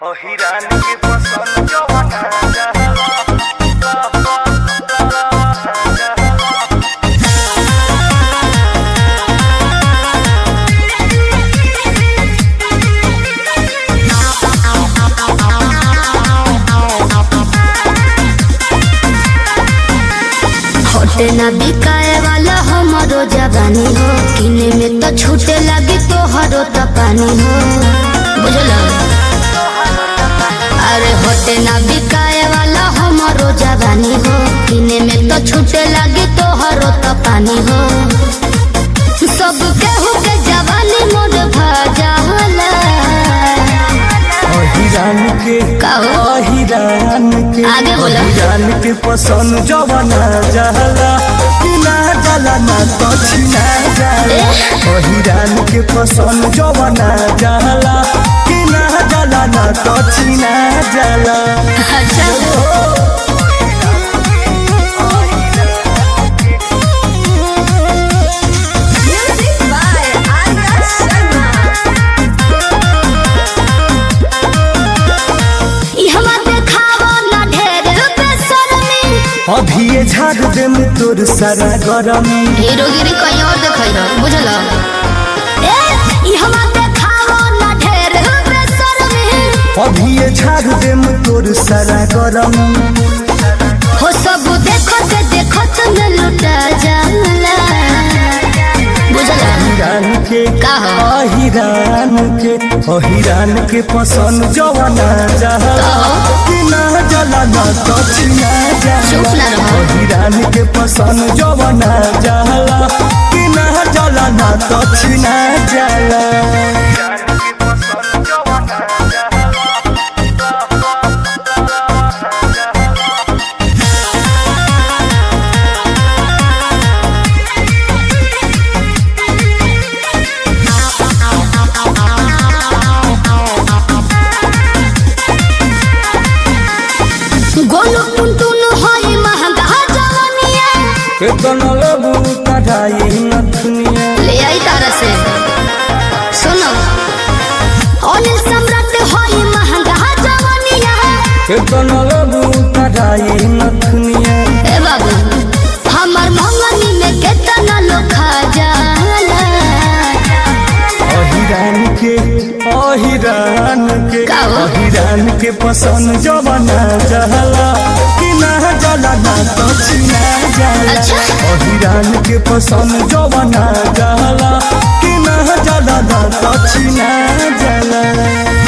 अहिरान के पसंद जवाना होटे ना बिकाए वाला हमारो जवानी हो किने में तो छूटे लगी तो हरो तो पानी हो बुझल अरे होटे ना बिकाए वाला हमारो जवानी हो किने में तो छूटे लगी तो हरो तो पानी हो सब केहू के जवानी मोर भजाला अहिरान के कहो। अहिरान के आगे बोलो। अहिरान के पसंद जवाना जाला कि ना जाला ना तो छिना जाला अहिरान के पसंद जवाना जाला कि ना जाला ना तो छिना जाला अच्छा ई हवा देखावो ना ढेर बेशर्मी अभी ये झाड़ दे में तोर सारा गरमी हीरोगिरी कहीं और देखई रह बुझल ए ई हवा देखावो ना ढेर बेशर्मी अभी ये झाड़ दे में तोर सारा गरमी हो सब देखत देखत न लुटा जाला बुझल हिरान के का हो? अहिरान के अहिरान के पसंद जवाना जाला कि ना जाला ना तो छिना चुप जाला ना रहो। अहिरान के पसंद जवाना जाला कि ना जाला ना तो छिना जाला गोलू टुनटुन होई महंगा जवानिया केतन लेबू कढ़ाई नथुनिया ले आई तारा से सुनो अनिल सम्राट होई महंगा जवानिया केतन लेबू कढ़ाई नथुनिया ए बाबू हमर मंगनी में केतना लोग खा जाला अहिरान के अहिरान के का हो? अहिरान के पसंद जवाना जहला कि ना जला ना तो छिना जाला अच्छा। अहिरान के पसंद जवाना जहला कि ना जला ना तो छिना जाला